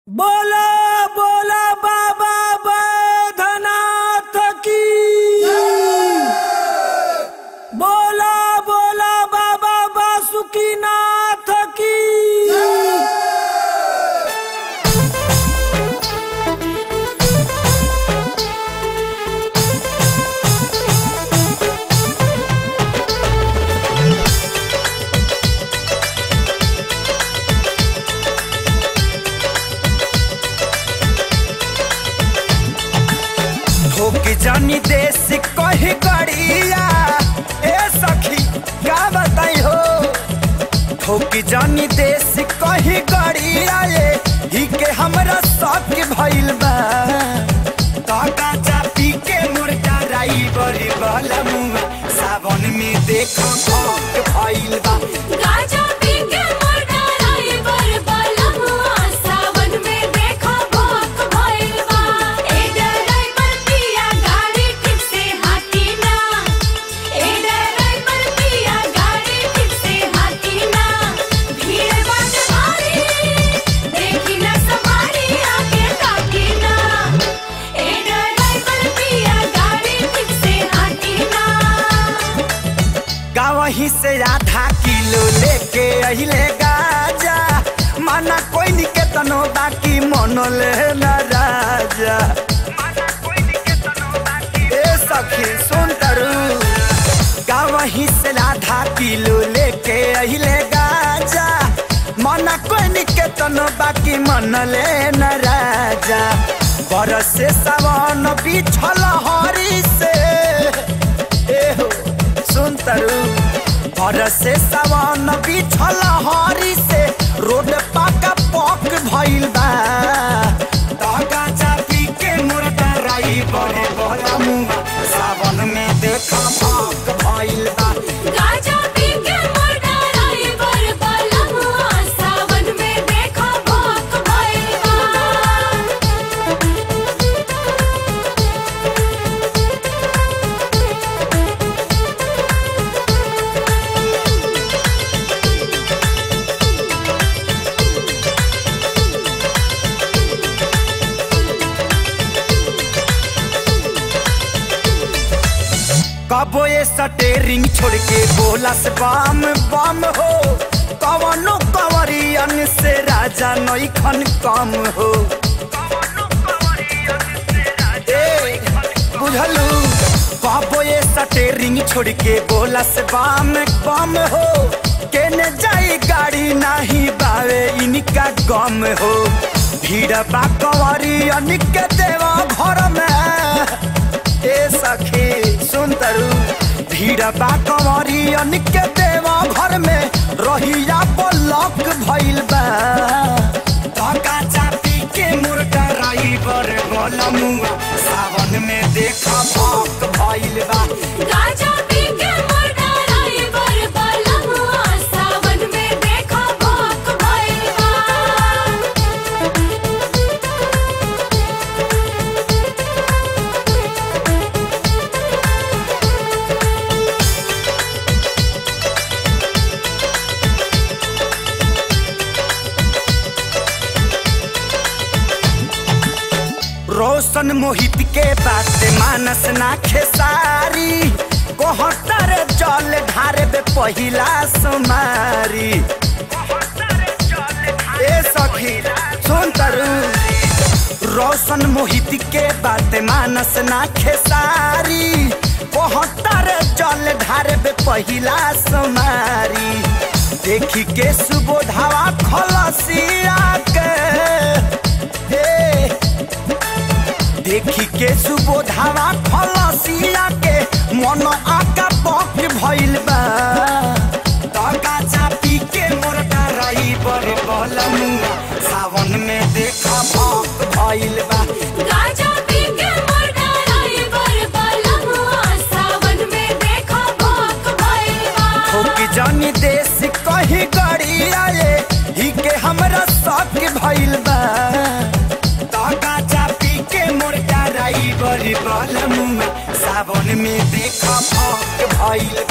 बोला बोला बाबा बैधनाथ की बोला बोला बाबा बासुकीनाथ की ठोक जानी देश कही गड़िया ए सखी का बताई हो ठोक जानी देश कही गड़िया ये ही के हमरा शौक भइल बा काका चापी के मुर्गा राई बड़ी बलमुआ सावन में देखो भौक भइल बा गाजा पी के मोटा राई बर बलमुआ सावन में देखो भोक भइल बा ए डराई पर पिया गाड़ी ठीक से हाथी ना ए डराई पर पिया गाड़ी ठीक से हाथी ना भीड़ बाट भारी देखी ना सवारी आगे ताकी ना ए डराई पर पिया गाड़ी ठीक से हाथी ना गावही से आधा किलो लेके अहिले गाजा माना कोई निके तनो बाकी मनले न राजा ए सखी सुन तरु गावही से आधा किलो लेके अहिले गाजा माना कोई निके तनो बाकी मनले न राजा बरस से सावन बिछल हरी से ए हो सुन तरु बरस से सावन बिछल हरी से रोड पाका पक भइल बा तागा चापी के मुर्गा राई बड़े बड़ा मुंगा सावन में देखा पक भइल बा गाजा पी के मोटा राई बर बलमुआ सावन में देखो भोक भइल बा कबो ये सटेरिंग छोड़ के बोला से बम बम हो कवनो कवरियन से राजा नई खन कम हो ए, बुझलू कबो ये सटेरिंग छोड़ के बोला से बम बम हो केने जाई गाड़ी नाही बावे इनका गम हो भीड़ बा कवरियन के देवा घर में ए सखी सुन तरु भीड़ बा कंवरी अनिक देवा घर में रहिया ब्लॉक भइल बा धक्का चापी के मुर्गा राई बर बलमुआ सावन में देखा भौक भइल बा गाजा पी के मोटा राई बर बलमुआ सावन में देखो भोक भइल बा रोशन मोहित के बात मानस ना खेसारी कोहतर जल ढारे बे पहिला सुमारी ए सखी सुन तरु रोशन मोहित के बात मानस ना खेसारी कोहतर जल ढारे बे पहिला सुमारी देखी के सुबोधावा खलसिया के हे देखी के सुबोधावा खलसिया के मन आका पक भइल बा तका चापी के मोरका राई बर बलमुआ सावन में देखा भक भइल बा गाजा पी के मोटा राई बर बलमुआ सावन में देखो भोक भइल बा ठोक जानी देश कही गड़िया ये ही के हमरा शौक भइल बा तका चापी के मोरका राई बर बलमुआ सावन में देखा भक भइल